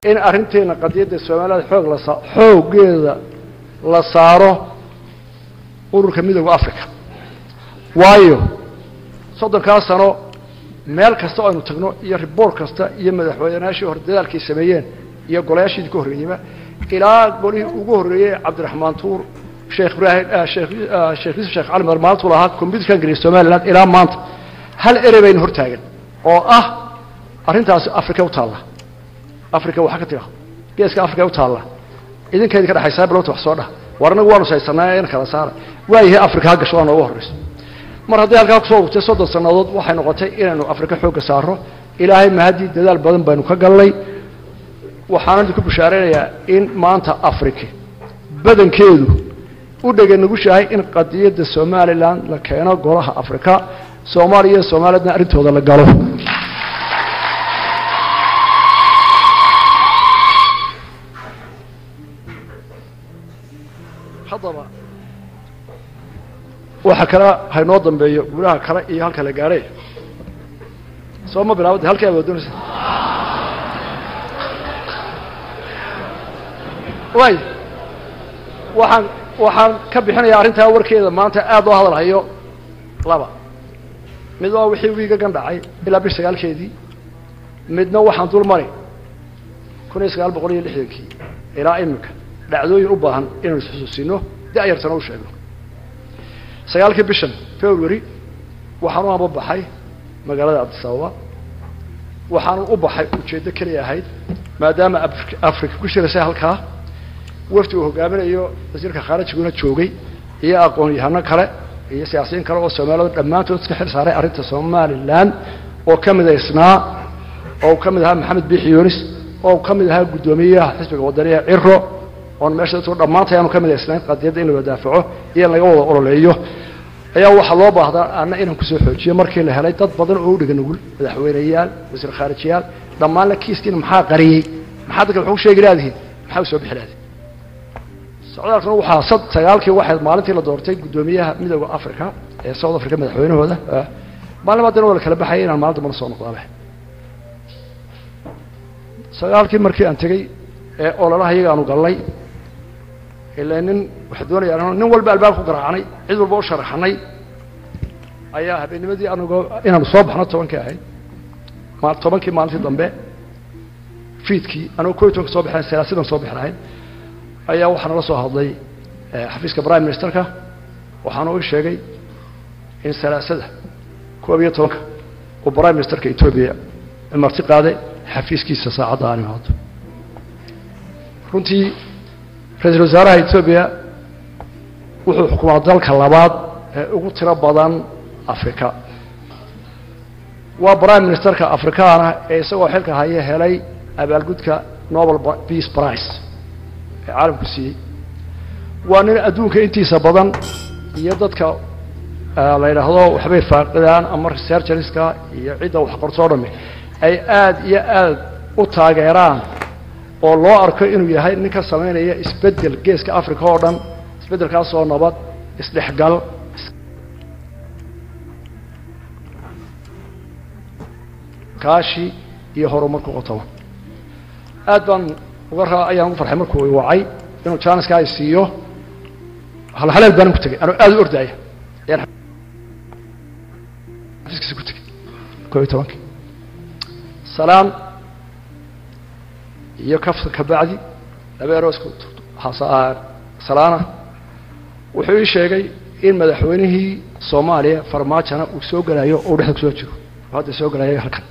in arrinteena qadiyadda soomaalida xoog la saa xooggeeda la saaro ururka midooda africa waayo soddonkaa sano meel kasta oo aynu tagno iyo riboort kasta iyo madaxweynayaashii hore dadaalkay sameeyeen iyo golayaashiidii ka horreeyeyba ilaa golihii ugu horreeyey cabdiraxmaan tuur sheekh ibraahim sheekh sheekh yuusuf sheekh cali mar maalintuu lahaa combyuterkan geliya somaliland ilaa maanta hal erey baynu hortaagan oo ah arrintaasi africa u taalla africa waxaa ka tira geeska africa u taalla idinkaydin ka dhexaysaa bilowta wax soo dhah war anagu waanu saysanaa in kala saara waayahay africa ha gasho waa noogu horrayso mar hadday halkaa kusoo urtay soddon sannadood waxay noqotay inaynu afrika xoogga saaro ilaahay mahaddii dadaal badan baynu ka gallay waxaan idinku bishaaraynayaa in maanta africa badankeedu u dhega nugushahay in qadiyadda somalilan la keeno golaha africa soomaaliya iyo soomaaliyadna arrintooda la galo haddaba waxa kale haynoo dambeeyo guulaha kale iyo halka la gaadhay soo ma bilaabada halkii aad doonaysa way waxaan waxaan ka bixinayaa arrintaa warkeeda maanta aad loo hadal hayo laba mid waa wixii wiigagan dhacay ilaa bish sagaalkeedii midna waxaan dul mari kun iyo sagaal boqol iyo lixdankii ilaa iminka dhacdooyin u baahan inaynu isxusuusino da-yartana u sheegno sagaalkii bishan february waxaan u ambabaxay magaalada cabdisababa waxaanu u baxay ujeeddo keliya ahayd maadaama africa ku shiraysay halkaa wafdi uu hogaaminayo wasiirka khaarijiguna joogay iyo aqoon-yahano kale iyo siyaasiyiin kale oo soomaalida dhammaantood iska xil saaray arrinta somalilan oo ka midaysnaa oo ka mid ahaa maxamed biixi yunis oo ka mid ahaa guddoomiyaha xisbiga wadaniga ciro oon meesha dadku dhammaantay aanu ka midaysnayn qadiyadda in la wadaafaco iyo in laga wada ololeeyo ayaa waxaa loo baahdaa ana inaan kusoo xoojiyo markii la helay dad badan oo u dhega nugul madaxweyneyaal wasiir khaarijiyaal dhammaanna kiiskiina maxaa qariyey maxaa dadka waxu sheegi laadihiin maxaa u soo bixi laadihin socdaalkuna waxaa sad sagaalkii waxayd maalintii la doortay guddoomiyaha midooda africa ee south africa madaxweynahooda maalin baadana waa la kala baxayay inaan maalin dambana soo noqdaaba sagaalkii markii aan tegey ee ololaha iyaga aanu gallay ilaa nin waxaa doonaya nin walba albaab ku garaacnay cid walba u sharaxnay ayaa habeennimadii anagoo inaanu soo baxno tobankii ahayd ma tobankii maalintii dambe fiidkii anagoo ko iyo tobanka soo baxeen salaasidan soo bixi lahayn ayaa waxaa nala soo hadlay xafiiska prime ministerka waxaana u sheegay in salaasada koob iyo tobanka uu prime ministerka etoobiya marti qaaday xafiiskiisa saacadda aan imaado runtii ra-iisul wasaaraha etoobiya wuxuu xukumaa dalka labaad ee ugu tiro badan africa waa prime ministerka afrikaana ee isagoo xilka haya helay abaalgudka nobel peace price ee caalamku siiyey waa nin adduunka intiisa badan iyo dadka la yidhaahdo waxbay faaqidaan ama researcheriska iyo cidda wax qortoo dhami ay aada iyo aada u taageeraan oo loo arko inuu yahay nin ka samaynaya isbeddel geeska africa oo dhan isbeddelkaasoo nabad isdhexgal kaashi iyo horumar ku qotoma aad baan uga raa ayaan ugu farxay markuu wacay inuu janiska ay siiyo halhaleel baanan ku tegay anuu aada u ordaaya ayaan xafiiskiisa ku tegay koo iyo tobankii salaan iyo kafka ka bacdi laba eroosku salaana wuxuu ii sheegay in madaxweynihii soomaaliya farmaajona uu soo gelayo oo dhexda kusoo jiro oo hadda soo gelayo halkan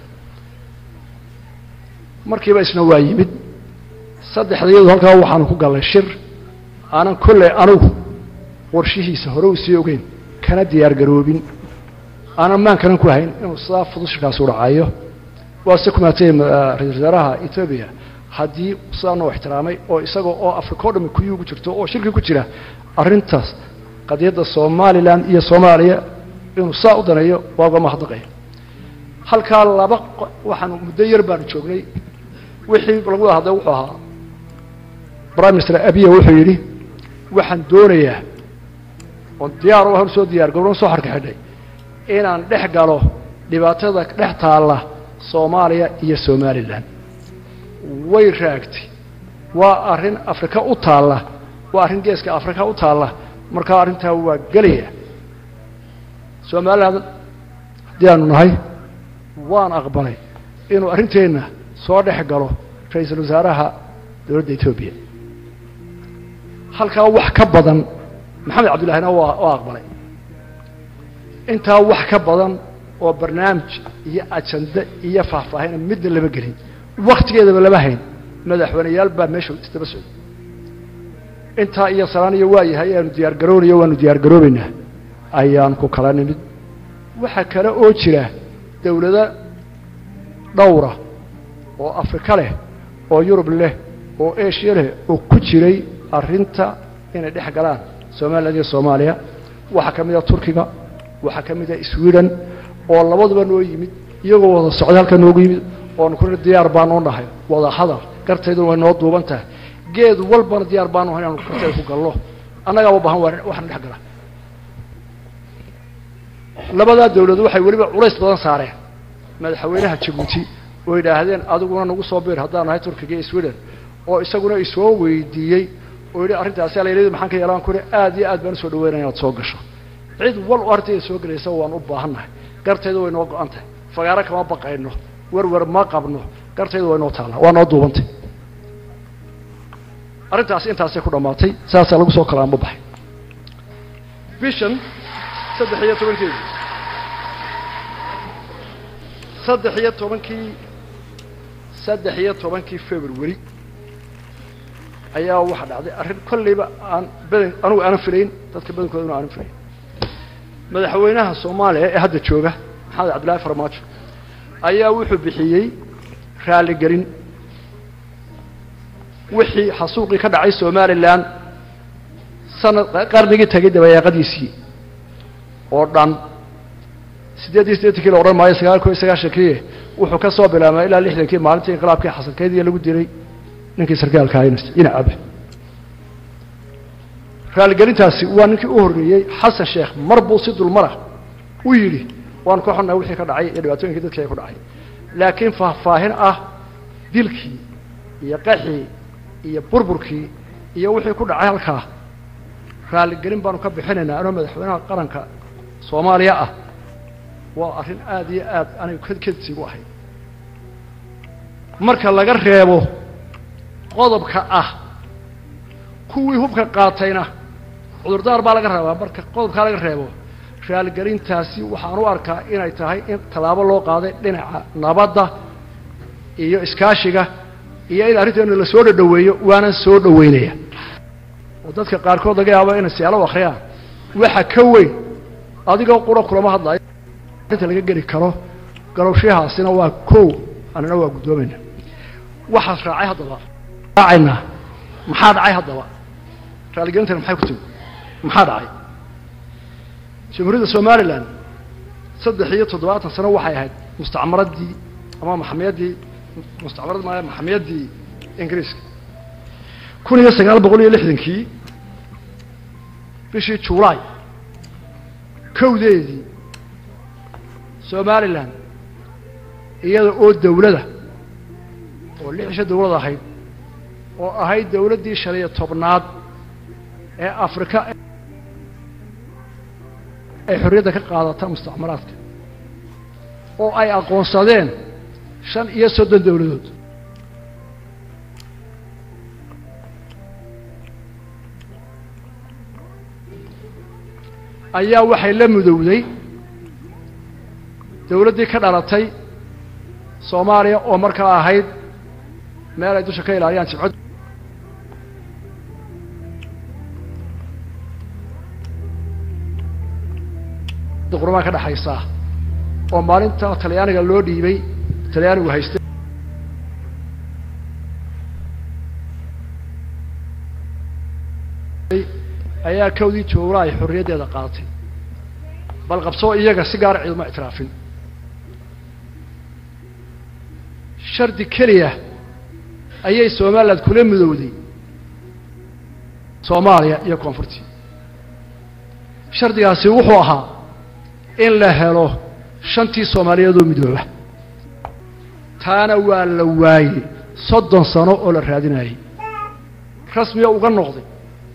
markiiba isna waa yimid saddexda iyadu halkaa waxaanu ku gallay shir aanan kolley anugu warshihiisa hore u sii ogeyn kana diyaar garoobin aanan maankanan ku hayn inuu sidaa fudud shirkaas u dhacayo waa se kumaatay ra-isul wasaaraha etoobiya haddii sidaa noo ixtiraamay oo isaga oo africa o dhami kuyii ugu jirto oo shirki ku jira arrintaas qadiyadda somalilan iyo soomaaliya inuu saa u daneeyo waa uga mahadnaqaya halkaa laba waxaanu muddo yar baanu joognay wixii lagu wada hadlay wuxuu ahaa prime minister abiya wuxuu yidhi waxaan doonayaa oon diyaar u soo diyaar gobron soo xarka xidhay inaan dhex galo dhibaatada dhex taalla soomaaliya iyo somalilan way raagtay waa arrin afrika u taalla waa arrin geeska afrika u taalla markaa arrintaa waa gelaya somaliland haddii aanu nahay waan aqbalay inuu arrinteenna soo dhex galo ra-iisul wasaaraha dowladda etoobiya halkaa wax ka badan maxamed cabdullahina waa waa aqbalay intaa wax ka badan oo barnaamij iyo ajande iyo faahfaahina midna lama gelin waktigeedaba lama hayn madaxweyneyaal baa meesha isdaba socday intaa iyo salaaniyo waa yahay aanu diyaar garoonayo waanu diyaar garoobeynaa ayaan ku kala nimid waxaa kale oo jira dawlado dhowra oo afrika leh oo yurub leh oo asia leh oo ku jiray arrinta inay dhex galaan somaliland iyo soomaaliya waxaa ka mid a turkiga waxaa ka mid a sweden oo labaduba noo yimid iyagoo wada socday halka noogu yimid oonu kuna diyaar baanoo nahay wada hadal gartayduna way noo duuban tahay geed walbana diyaar baanu nahay inaanu gartayda ku gallo annagaaba bahan waa waxna dhex gala labadaa dawladu waxay weliba culays badan saareen madaxweynaha jabuuti oo yidhaahdeen adiguna nagu soo biir haddaan nahay turkiga iyo sweden oo isaguna isoo weydiiyey oo yidhi arrintaasi alaylaydu maxaan ka yeelaan kuri aad iyo aad baan usoo dhaweynaya inaad soo gasho cid wal oo arintayda soo gelaysa waan u baahannahay gartayda way noo go-an tahay fagaaro kama baqayno werwer ma qabno gartayda way noo taallaa waa noo duubantay arrintaasi intaasay ku dhammaatay saasaa lagu soo kalaanba baxay bishan saddex iyo tobankeedii saddex iyo tobankii saddex iyo tobankii february ayaa waxaa dhacday arrin kolleyba aan badan anugu aanan filayn dadka badankoodana aanan filayn madaxweynaha soomaaliya ee hadda jooga maxamed cabdillahi farmaajo ayaa wuxuu bixiyey raaligelin wixii xasuuqii ka dhacay somalilan sanad qarnigii tagay dabayaaqadiisii oo dhan siddeed iyo siddeetankii la odhan maayo sagaal ko iyo sagaashankii wuxuu ka soo bilaabmay ilaa lixdankii maalintii inqilaabkii xasankeediiyo lagu dilay ninkii sarkaalka haynasta yinacaba raaligelintaasi waa ninkii u horreeyey xasan sheekh mar buu si dulmara u yidhi waanu ka xunnahay wixii ka dhacay iyo dhibaatooyinkii dadkii ay ku dhacay laakiin faahfaahin ah dilkii iyo qaxii iyo burburkii iyo wixii ku dhacay halkaa raaligelin baanu ka bixinaynaa anoo madaxweynaha qaranka soomaaliya ah waa arrin aad iyo aad anigu kedsigu ahay marka laga reebo qodobka ah kuwii hubka qaatayna cudurdaar baa laga rabaa marka qodobkaa laga reebo raaligelintaasi waxaan u arkaa inay tahay in tallaabo loo qaaday dhinaca nabadda iyo iskaashiga iyo in arrinteena la soo dhadhaweeyo waanan soo dhaweynaya oo dadka qaarkood laga yaabo inay siyaalo akhriyaan waxa ka weyn adigoo qura kulama hadlayo arrinta laga geli karo galowshahaasina waa kow annana waa guddoomayna waxaas raacay haddaba raacaynaa maxaa dhacay haddaba raaligelintana maxay ku timi maxaa dhacay jamhuuriyadda somalilan saddex iyo toddobaatan sano waxay ahayd mustacmaraddii ama maxamiyaddii mustacmarad maaya maxamiyaddii ingiriiska kun iyo sagaal boqol iyo lixdankii bishii julaay kowdeedii somalilan iyada oo dawlada oo lix isha dawlad ahayd oo ahayd dawladdii shan iyo tobnaad ee afrika ay xorriyadda ka qaadata mustacmaraadka oo ay aqoonsadeen shan iyo soddon dawladood ayaa waxay la mudowday dawladdii ka dhalatay soomaaliya oo markaa ahayd meel ay dusha ka ilaaliyaan jibcod qurumaa ka dhexaysaa oo maalinta talyaaniga loo dhiibay talyaanigu haystay ayaa kowdii joogla ay xorriyaddeeda qaadatay bal qabsoo iyaga si gaara ciiduma ictiraafin shardi keliya ayay somaliland kula midowday soomaaliya iyo koonfurtii shardigaasi wuxuu ahaa in la helo shantii soomaaliyeedoo midooba taana waa la waayey soddon sano oo la raadinayay rasmiga uga noqday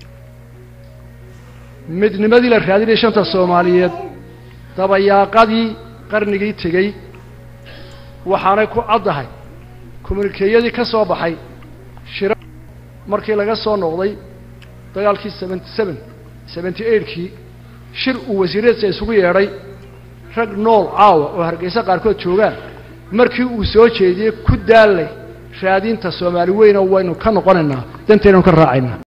midnimadii la raadinayay shanta soomaaliyeed dabayaaqadii qarnigii tegey waxaanay ku caddahay kommunikeeyadii ka soo baxay shira markii laga soo noqday dagaalkii seventy seven seventy eightkii shir uu wasiiradiisa isugu yeedhay rag nool caawa oo hargeysa qaarkood joogaan markii uu soo jeediyey ku daallay raadinta soomaali weyna waynu ka noqonaynaa danteynanu ka raacaynaa